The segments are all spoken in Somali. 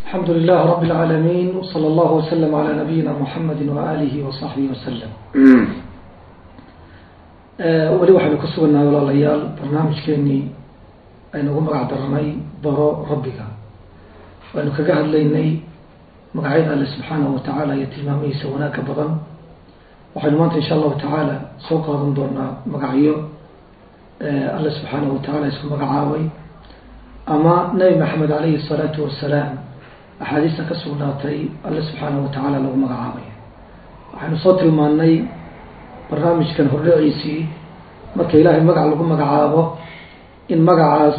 الحمد لله رب العالمين وصلى الله وسلم على نبينا محمد وآله وصحبه وسلم weli waxaynu ku sugannahay walaalayaal barnaamijkeenii aynugu magac darnay baro rabbiga waynu kaga hadlaynay magacyada alle subxaanahu watacaala iyo tilmaamihiisa wanaagga badan waxaynu maanta insha allahu tacaala soo qaadan doonaa magacyo alle subxaanahu watacaala isku magacaabay ama nabi maxamed alayhi الsalaatu wasalaam axaadiista ka sugnaatay alle subxaanahu watacaala lagu magacaabay waxaynu soo tilmaanay barnaamijkan hordhaciisii marka ilaahay magac lagu magacaabo in magacaas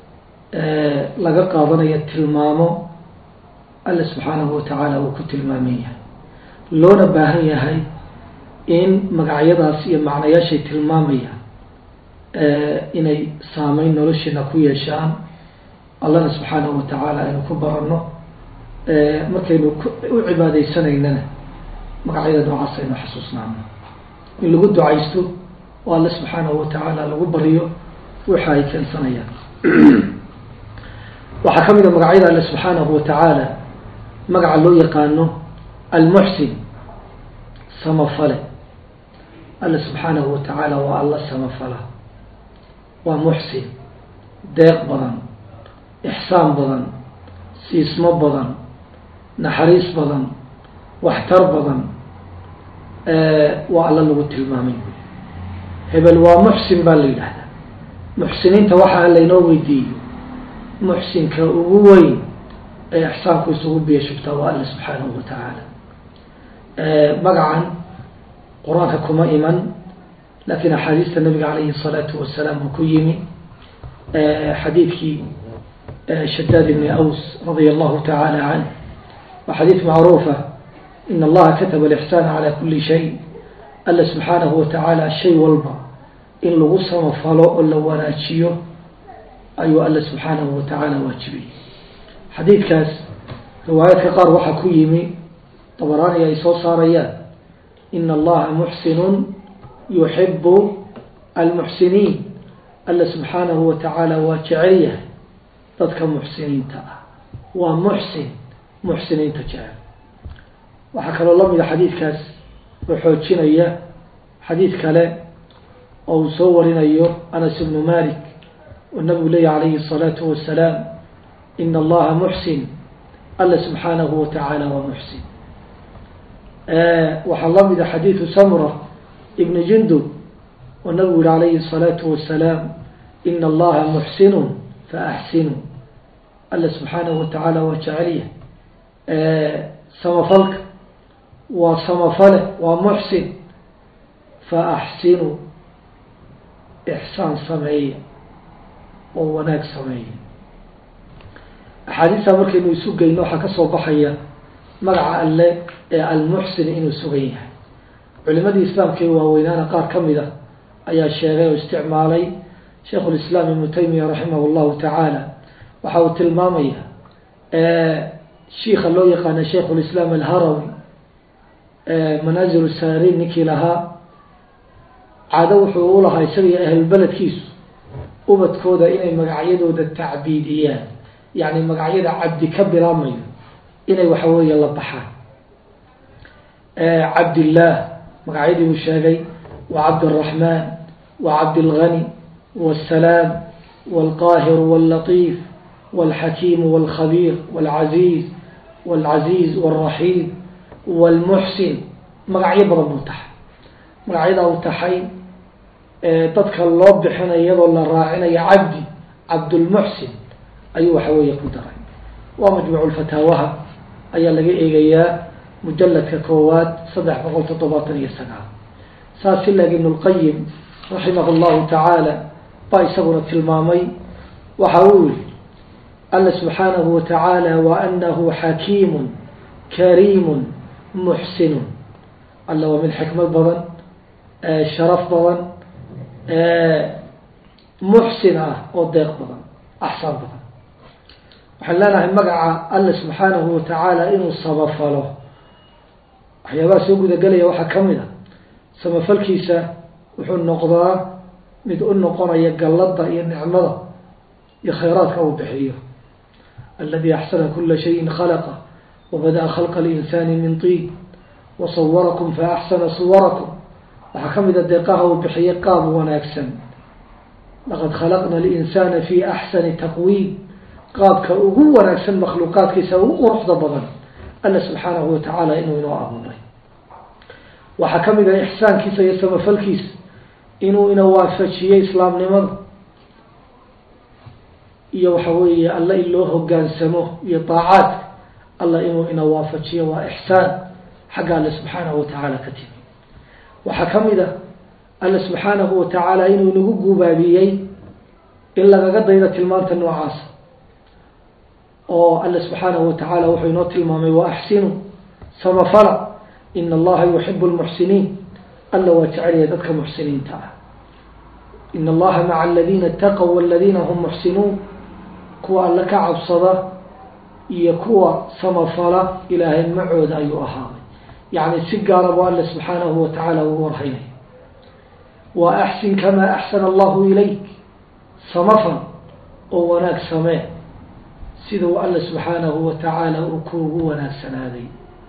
laga qaadanayo tilmaamo alle subxaanahu watacaala uu ku tilmaaman yahay loona baahan yahay in magacyadaas iyo macnayaashay tilmaamayaan inay saameyn nolosheena ku yeeshaan allana subxaanahu watacaala aynu ku baranno markaynu u cibaadaysanaynana magacyada noocaas aynu xasuusnaano in lagu ducaysto oo alle subxaanahu watacaala lagu baryo waxa ay keensanayaan waxaa ka mid a magacyada alle subxaanahu watacaala magaca loo yaqaano almuxsin samafale alle subxaanahu watacaala waa alla samafala waa muxsin deeq badan ixsaan badan siismo badan naxariis badan waxtar badan waa alla lagu tilmaamay hebel waa muxsin baa la yidhahdaa muxsiniinta waxaa laynoo weydiiyo muxsinka ugu weyn ee ixsaanku isugu biya shubtaa waa alla subxaanahu watacaala magacan qur-aanka kuma iman laakiin axaadiista nabiga calayhi الsalaatu wasalaam uu ku yimi xadiidkii shadaad ibni aws radia allahu tacaala canh waa xadiid macruufa in allaha kataba alixsaana calaa kuli shay alla subxaanahu watacaala shay walba in lagu samafalo oo la wanaajiyo ayuu alla subxaanahu watacaala waajibiyey xadiidkaas riwaayaadka qaar waxaa ku yimi dabaraani ay soo saarayaan in allaha muxsinun yuxibu almuxsiniin alla subxaanahu watacaala waa jecel yahay dadka muxsiniinta ah waa muxsin muxsiniinta jecel waxaa kaloo lamida xadiidkaas oo xoojinaya xadiid kale oo uu soo warinayo anas ibnu malik oo nabigu leeyahy calayhi الsalaatu wasalaam in allaha muxsin alla subxaanahu watacaala waa muxsin waxaa lamida xadiidu samra ibni jundub oo nabigu yihi calayhi الsalaatu wasalaam in allaha muxsinun faaxsinu alla subxaanahu watacaala waa jecelya samafalka waa samafale waa muxsin fa axsinu ixsaan sameeya oo wanaag sameeya axaadiistaa markaynu isu geyno waxaa ka soo baxaya magaca alle ee almuxsin inuu sugan yahay culimadii islaamka ee waaweynaana qaar ka mid a ayaa sheegay oo isticmaalay shaikhu lislaam ibnu taymiya raximah llahu tacaala waxa uu tilmaamaya shiika loo yaqaana shaikh lislaam alharawi manaazilu saariin ninkii lahaa caado wuxuu u lahaa isaga iyo ahlulbeledkiisu ubadkooda inay magacyadooda tacbiidiyaan yacni magacyada cabdi ka bilaabmayo inay waxa weeye la baxaan cabdillaah magacyadii uu sheegay wa cabdiraxmaan wa cabdilgani wasalaam walqaahir wallatiif walxakiim walkhabiir walcaziiz walcaziiz walraxiim walmuxsin magacyo badan buu taxay magacyadaa uu taxay dadka loo bixinayo iyadoo la raacinayo cabdi cabdulmuxsin ayuu waxa weeye ku daray waa majmuucu lfataawaha ayaa laga eegayaa mujaladka koowaad saddex boqol toddobaatan iyo sagaal saas ilaag ibn lqayim raximah llahu tacaala baa isaguna tilmaamay waxa uu yihi alla subxaanahu watacaala wa anahu xakiimun kariimun muxsinun alla waa mid xikmad badan sharaf badan muxsin ah oo deeq badan axsaan badan waxaan leenahay magaca alla subxaanahu watacaala inuu samafalo waxyaabaha soo gudagelaya waxaa ka mid a samafalkiisa wuxuu noqdaa mid u noqonaya gallada iyo nicmada iyo khayraadka uu bixiyo aladi axsana kula shayin khalaqa wabada'a khalqa alinsani min tiin wasawarakum faaxsana suwarakum waxaa ka mid a deeqaha uu bixiyey qaab wanaagsan laqad khalaqna alinsana fi axsani taqwiim qaabka ugu wanaagsan makhluuqaadkiisa ugu quruxda badan alla subxaanahu watacaala inuu inoo abuuray waxaa ka mid ah ixsaankiisa iyo samafalkiisa inuu ina waafajiyey islaamnimada iyo waxa weeye alla in loo hogaansamo iyo daacaadka alla inuu ina waafajiyo waa ixsaan xagga alle subxaanahu watacaala ka timi waxaa ka mid a alle subxaanahu watacaala inuu inagu guubaabiyey in lagaga daydo tilmaanta noocaasa oo alle subxaanahu watacaala wuxuu inoo tilmaamay wa axsinu samafala ina allaha yuxibu lmuxsiniin alla waa jecelyahay dadka muxsiniinta ah ina allaha maca aladiina itaqow waladiina hum muxsinuun kuwa alle ka cabsada iyo kuwa samafala ilaahay macooda ayuu ahaaday yacni si gaara buu alle subxaanahu watacaala ugu warhaynay wa axsin kamaa axsana allahu ilayk samafal oo wanaag samee siduu alle subxaanahu watacaala uu kuugu wanaagsanaaday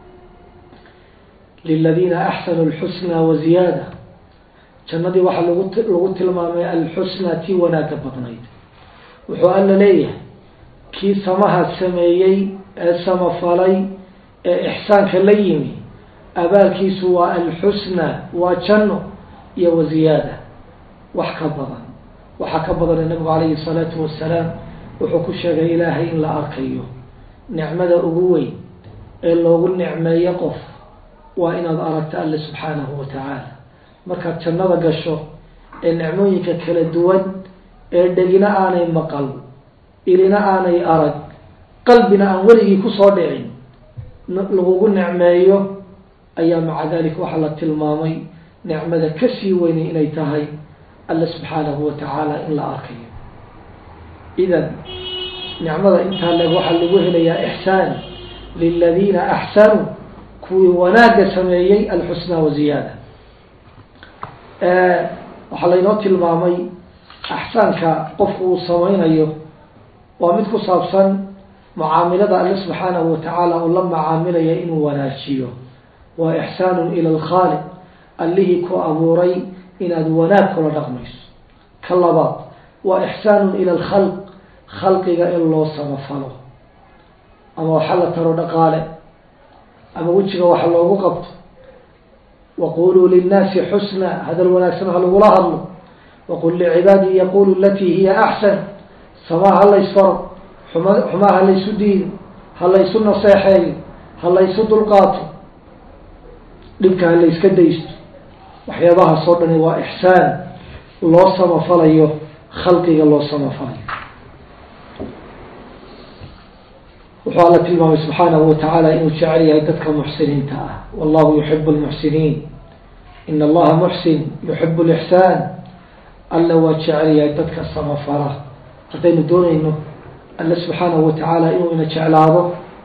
liladiina axsanuu lxusna wa ziyaada jannadii waxaa lagu lagu tilmaamay alxusna tii wanaagga badnayd wuxuu alla leeyahay kii samaha sameeyey ee samafalay ee ixsaanka la yimi abaalkiisu waa alxusna waa janno iyo wa ziyaada wax ka badan waxaa ka badana nabigu calayhi salaatu wasalaam wuxuu ku sheegay ilaahay in la arkayo nicmada ugu weyn ee loogu nicmeeyo qof waa inaad aragto alle subxaanahu watacaala markaad jannada gasho ee nicmooyinka kala duwan ee dhegina aanay maqal ilina aanay arag qalbina aan weligii kusoo dhicin lagugu nicmeeyo ayaa maca dalik waxaa la tilmaamay nicmada kasii weynay inay tahay alle subxaanahu watacaala in la arkayo idan nicmada intaa leeg waxaa lagu helayaa ixsaan liladiina axsanuu kuwii wanaagga sameeyey alxusna wa ziyaada waxaa laynoo tilmaamay axsaanka qofku uu sameynayo waa mid ku saabsan mucaamilada alle subxaanahu watacaala uu la macaamilaya inuu wanaajiyo waa ixsaanun ila alkhaaliq allihii ku abuuray inaad wanaag kula dhaqmayso ka labaad waa ixsaanun ila alkhalq khalqiga in loo samafalo ama waxa la taro dhaqaale ama wejiga waxa loogu qabto waquluu linnaasi xusna hadal wanaagsan ha lagula hadlo waqul licibaadii yaqulu alatii hiya axsan samaa ha laysfaro xuma xumaa ha laysu diido ha laysu naseexeeyo ha laysu dulqaato dhibka ha layska daysto waxyaabahaas oo dhani waa ixsaan loo samafalayo khalqiga loo samafalayo wuxuu alla tilmaamay subxaanahu watacaala inuu jecel yahay dadka muxsiniinta ah wallahu yuxibu lmuxsiniin ina allaha muxsin yuxibu lixsaan alla waa jecel yahay dadka samafala haddaynu doonayno alle subxaanahu watacaala inuu ina jeclaado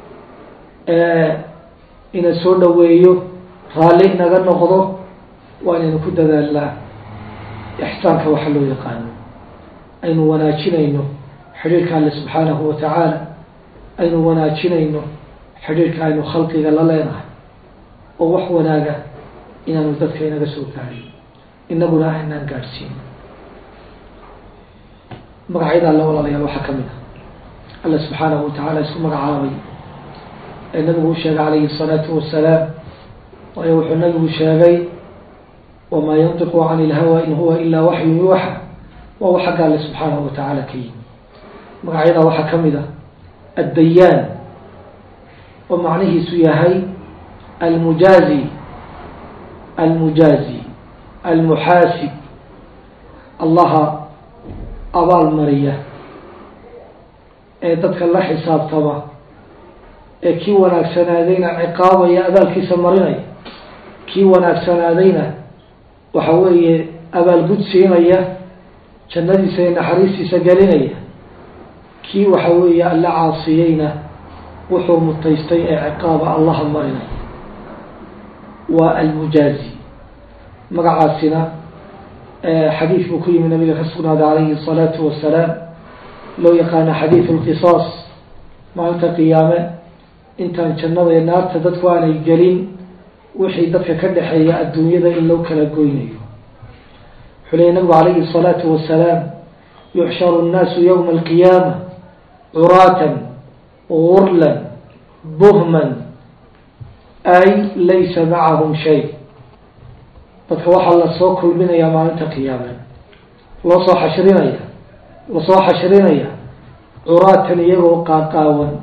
ina soo dhaweeyo raalli inaga noqdo waa inaynu ku dadaalnaa ixsaanka waxa loo yaqaano aynu wanaajinayno xidhiirka alle subxaanahu watacaala aynu wanaajinayno xidhiirka aynu khalqiga la leenahay oo wax wanaaga inaanu dadka inaga soo gaadhin inaguna aynaan gaadhsiin magacyada alle walaalayaal waxaa ka mid ah alla subxaanahu watacaala isku magacaabay ee nabigu u sheegay calayhi الsalaatu wasalaam waayo wuxuu nabigu sheegay wamaa yantiqu can ilhawa in huwa ilaa waxyu yuuxa waa wax xagga alle subxaanahu watacaala ka yimi magacyada waxaa ka mid ah addayaan oo macnihiisu yahay almujaazi almujaazi almuxaasib allaha abaal mariya ee dadka la xisaabtama ee kii wanaagsanaadayna ciqaabaya abaalkiisa marinaya kii wanaagsanaadayna waxa weeye abaalgud siinaya jannadiisa iyo naxariistiisa gelinaya kii waxa weeye alla caasiyeyna wuxuu mutaystay ee ciqaaba allaha marinaya waa almujaazi magacaasina xadiid buu ku yimi nabiga ka sugnaaday calayhi الsalaatu wasalaam loo yaqaano xadiidu اlqisaas maalinta qiyaame intaan jannada iyo naarta dadku aanay gelin wixii dadka ka dhexeeya adduunyada in loo kala goynayo wuxuu leeyay nabigu calayhi الsalaatu wasalaam yuxsharu الnaasu ywma alqiyaama curaatan gurlan buhman ay laysa macahum shay dadka waxaa lasoo kulminayaa maalinta qiyaame loo soo xashrinaya lasoo xashrinaya curaatan iyagoo qaaqaawan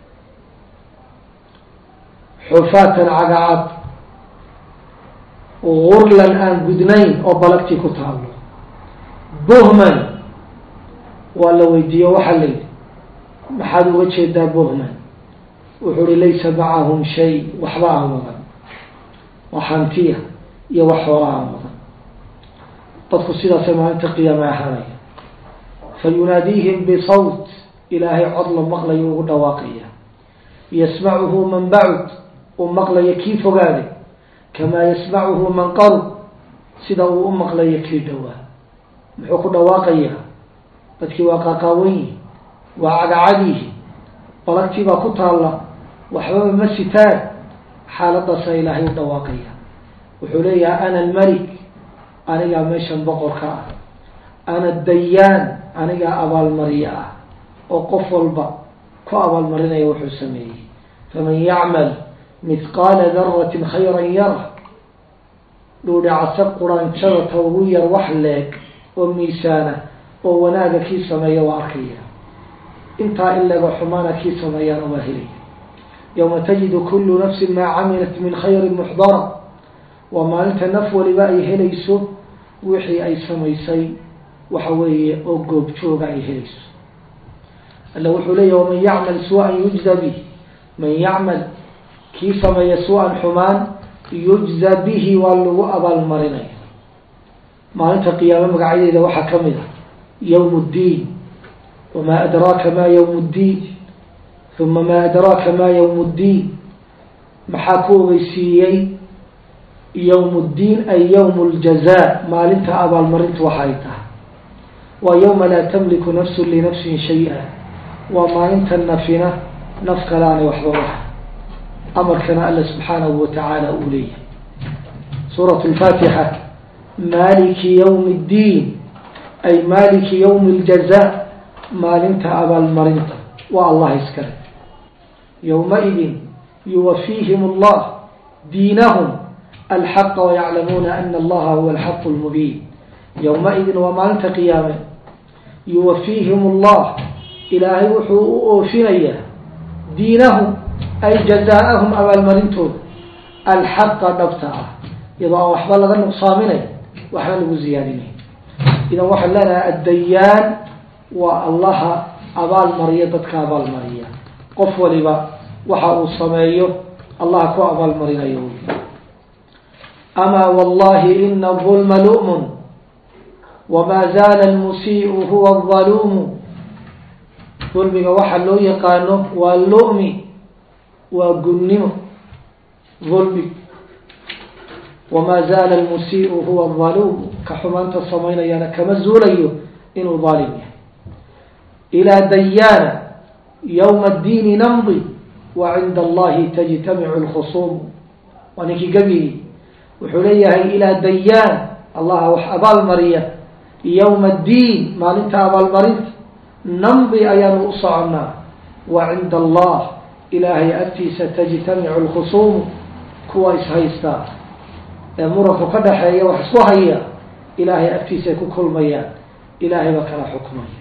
xufaatan cagacad gurlan aan gudnayn oo balagtii ku taalo buhman waa la weydiiye waxaa la yidhi maxaad uga jeedaa buhman wuxuu uhi laysa macahum shay waxba aan wadan waa hantiya iyo wax xoola aan wadan dadku sidaasay maalinta qiyaame ahaanaya fa yunaadiihim bisawt ilaahay cod la maqlayo ugu dhawaaqaya yasmacuhu man bacud uu maqlayo kii fogaaday kamaa yasmacuhu man qarub sida uu u maqlayo kii dhowaa muxuu ku dhawaaqayaa dadkii waa qaaqaawan yihi waa cagacad yihi balagtii baa ku taalla waxbaba ma sitaan xaaladaasaa ilaahay u dhawaaqaya wuxuu leeyahay ana almalik anigaa meeshan boqorka ah ana dayaan anigaa abaalmariye ah oo qof walba ku abaalmarinaya wuxuu sameeyey faman yacmal mithqaala daratin khayran yara dhuudhacase quraanjada ta ugu yar wax leeg oo miisaana oo wanaaga kii sameeya waa arkaya intaa in leego xumaana kii sameeyaana waa helaya yowma tajidu kullu nafsin maa camilat min khayrin muxdara waa maalinta naf waliba ay helayso wixii ay samaysay waxa weeye oo goobjooga ay helayso alla wuxuu leeyahy waman yacmal su-an yujza bih man yacmal kii sameeya su-an xumaan yujza bihi waa lagu abaalmarinaya maalinta qiyaame magacyadeeda waxaa ka mid ah yowm اddiin wamaa adraaka ma yowm اddiin uma maa adraaka ma yowm اddiin maxaa ku ogeysiiyey yowm اddiin ay yowm اljaza maalinta abaalmarinta waxa ay tahay waa yowma laa tamliku nafsu linafsin shay-a waa maalinta nafina naf kale aanay waxba waha amarkana alla subxaanahu watacaala uu leeyahay suurat lfaatixa maliki ywmi اddiin ay maliki ywmi اljaza maalinta abaalmarinta waa allah iskale ywmaidin yuwafiihim اllah diinahum alxaqa wayaclamuuna ana allaha huwa alxaqu lmubiin ywmaidin waa maalinta qiyaame yuwafiihim اllah ilaahay wuxuu u oofinayaa diinahum ay jazaaahum abaalmarintooda alxaqa dhabta ah iyadoo aan waxba laga nuqsaaminay waxba lagu ziyaadinay idan waxaan leenahay addayaan waa allaha abaal mariya dadka abaal mariya qof waliba waxa uu sameeyo allaha ku abaalmarinayo wy amaa wallahi ina dulma lu'mun wama zaala almusii'u huwa aldaluumu dulmiga waxaa loo yaqaano waa lu'mi waa gunnimo dulmi wamaa zaala almusii'u huwa aldaluumu ka xumaanta samaynayaana kama zuulayo inuu daalim yahay ilaa dayaana yowma addiini namdi wa cinda allahi tajtamicu lkhusuumu waa ninkii gebigii wuxuu leeyahay ilaa dayaan allaha wax abaal mariya yowma addiin maalinta abaalmarinta namdi ayaanu u soconnaa wa cinda allah ilaahay agtiisa tajtamicu lkhusuumu kuwa ishaystaa ee muranku ka dhaxeeya wax isku haya ilaahay agtiisa ay ku kulmayaan ilaahay baa kala xukmaya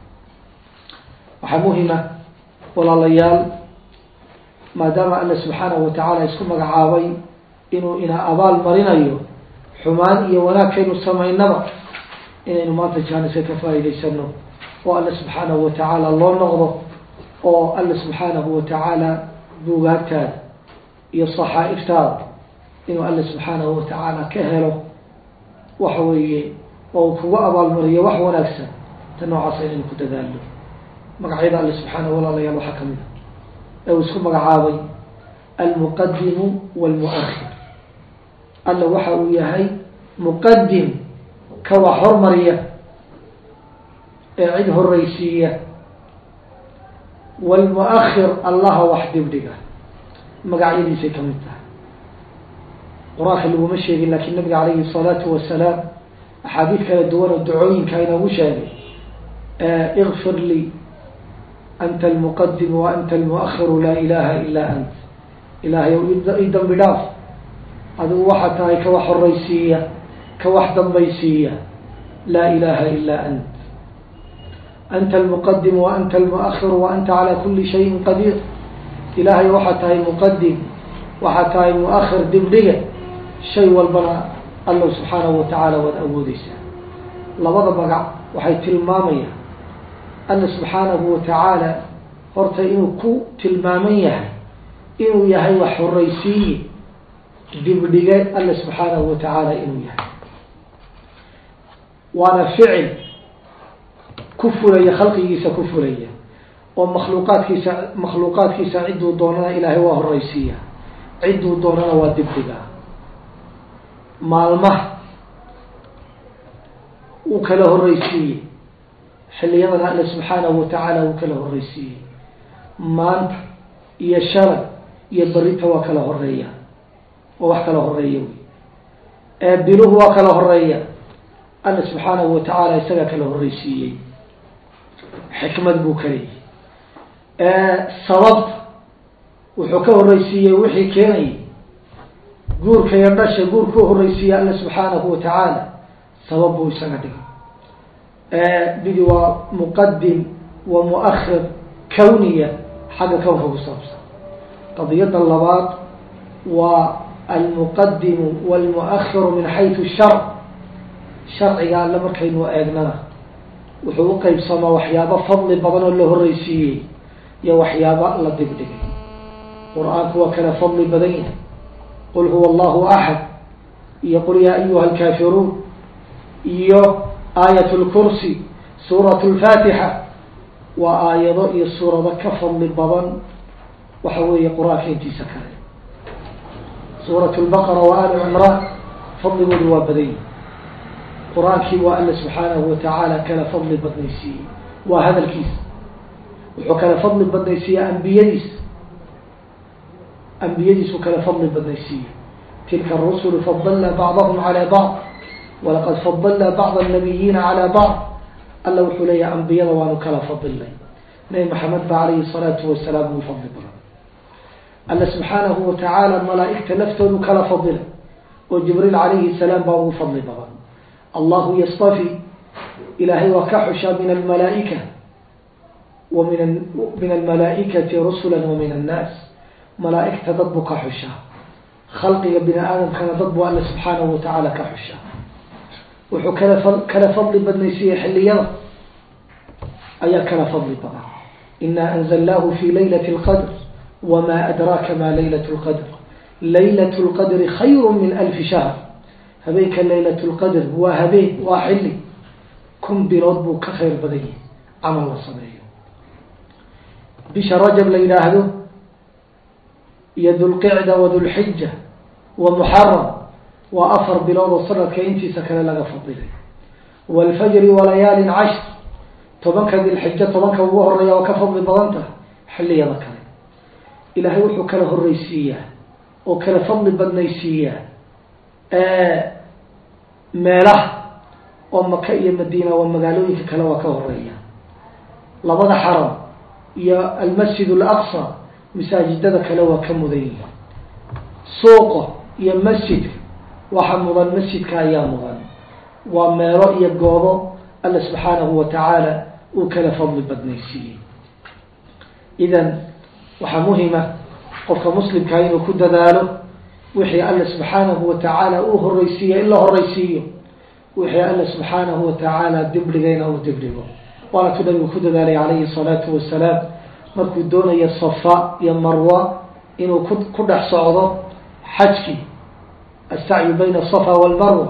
waxaa muhima walaalayaal maadaama alla subxaanahu watacaala isku magacaabay inuu ina abaal marinayo xumaan iyo wanaagkaynu samaynaba inaynu maanta jaaniska ka faa'iidaysano oo alla subxaanahu watacaala loo noqdo oo alla subxaanahu watacaala buugaagtaada iyo saxaa'iftaada inuu alla subxaanahu watacaala ka helo waxa weeye oo uu kugu abaalmariyo wax wanaagsan ta noocaasa inaynu ku dadaalno magacyada alle subxaanahu walaalayaal waxaa kamid a ee uu isku magacaabay almuqadimu walmuakhir alla waxa uu yahay muqadim ka wax hormariya ee cid horreysiiya wlmuahir allaha wax dibdhiga magacyadiisay ka mid tahay qur-aanka laguma sheegin lakin nabiga calayhi الsalaatu wasalaam axaadiid kala duwan oo ducooyinka inoogu sheegay ikfir lii anta almuqadim wa anta almuahiru laa ilaha ila ant ilaahay i dambi dhaaf adigu waxaa tahay ka wax horeysiiya ka wax dambaysiiya laa ilaha ila ant anta almuqadim wa anta almuahiru wa anta calaa kuli shayin qadiir ilaahay waxaa tahay muqadim waxaa tahay muahir dibdhiga shay walbana alla subxaanahu watacaala waad awoodeysaa labada magac waxay tilmaamayaan alla subxaanahu watacaala horta inuu ku tilmaaman yahay inuu yahay wax horeysiiye dibdhige alla subxaanahu watacaala inuu yahay waana ficil ku fulaya khalqigiisa ku fulaya oo makhluuqaadkiisa makhluuqaadkiisa cidduu doonana ilaahay waa horeysiiya cidduu doonana waa dibdhiga maalmaha uu kala horeysiiyey xilliyadana alle subxaanahu watacaala uu kala horeysiiyey maanta iyo shalay iyo berita waa kala horeeya oo wax kala horeeya wey ee biluhu waa kala horeeya alle subxaanahu watacaala isagaa kala horeysiiyey xikmad buu ka leeyahy sababta wuxuu ka horeysiiyey wixii keenayay guurka iyo dhasha guurka u horeysiiyey alle subxaanahu watacaala sabab buu isaga dhigay midi waa muqadim wa muahir kawniya xagga kownka ku saabsan qadiyadda labaad waa almuqadimu walmuahiru min xaytu sharc sharciga alle markaynu eegnana wuxuu u qeybsamaa waxyaabo fadli badan oo la horeysiiyey iyo waxyaaba la dibdhigay qur-aanku waa kala fadli badan yahay qul huwa allahu axad iyo qul yaa ayuha alkaafiruun iyo aayat lkursi suurat lfaatixa waa aayado iyo suurado ka fadli badan waxa weeye qur-aanka intiisa kale suurat lbaqara wa ali cimraan fadligoodu waa badan yahi qur-aankii waa alla subxaanahu watacaala kala fadli badnaysiiyey waa hadalkiisa wuxuu kala fadli badnaysiiyey ambiyadiis ambiyadiisuu kala fadli badnaysiiyey tilka arusulu fadalna bacdahum calaa bacd walaqad fadalna bacd annabiyiina calaa bacd alla wuxuu leeyahay ambiyada waanu kala fadilnay nabi maxamed ba calayhi salaatu wasalaam uu fadli badan alla subxaanahu watacaala malaa-igta laftoodu kala fadilay oo jibriil calayhi salaam baa ugu fadli badan allahu yastafi ilaahay waa ka xushaa min almalaaika wa min min almalaaikati rusula wa min annaas malaa-igta dad buu ka xushaa khalqiga bini aadamkana dad buu alla subxaanahu watacaala ka xushaa wuxuu kala kala fadli badnaysiiyey xilliyada ayaa kala fadli badan ina anzalnaahu fi laylati اlqadr wma adraaka ma laylat اlqadr laylat اlqadri khayru min alfi shahr habeenka laylat lqadr waa habeen waa xilli kun bilood buu ka khayr badan yahay camal la sameeyo bisha rajab la yidhaahdo iyo dulqicda wa dulxija wa muxaram waa afar bilood oo sanadka intiisa kale laga fadilay waalfajri walayaalin cashr tobanka dilxija tobanka ugu horeeya oo ka fadli badan tahay xilliyada kale ilaahay wuxuu kala horeysiiyaa oo kala fadli badnaysiiyaa meelaha oo maka iyo madiina waa magaalooyinka kale waa ka horeeya labada xaram iyo almasjid alaqsa masaajidada kale waa ka mudan yihin suuqa iyo masjidka waxa mudan masjidka ayaa mudan waa meelo iyo goobo alla subxaanahu watacaala uu kala fadli badnaysiiyey idan waxaa muhima qofka muslimkaa inuu ku dadaalo wixii alla subxaanahu watacaala uu horeysiiya in la horeysiiyo wixii alla subxaanahu watacaala dibdhigayna uu dibdhigo waana tu nabigu ku dadaalay calayhi salaatu wasalaam markuu doonayo safa iyo marwa inuu ku ku dhex socdo xajkii astacyu bayna asafa walmarwa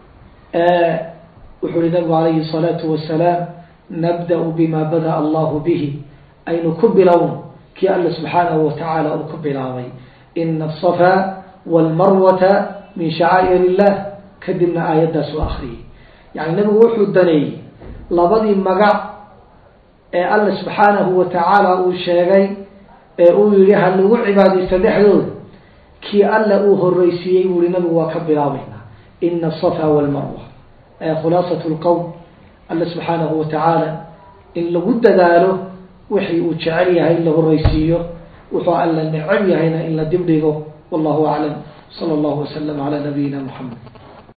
wuxuu yihi nabigu calayhi salaatu wasalaam nabda-u bima bada allahu bihi aynu ku bilowno kii alla subxaanahu watacaala uu ku bilaabay ina asafa walmarwata min shacaa'ir illah kadibna aayaddaas u akriyay yani nabigu wuxuu daneeyey labadii magac ee alla subxaanahu wa tacaala uu sheegay ee uu yihi ha lagu cibaadaysto dhexdooda kii alla uu horreysiiyey buu yihi nabigu waa ka bilaabaynaa ina asafa walmarwa khulaasat lqowm alla subxaanahu wa tacaala in lagu dadaalo wixii uu jecel yahay in la horreysiiyo wuxuu alla necab yahayna in la dibdhigo wallahu aclam sala allahu wasalam calaa nabiyina muxamed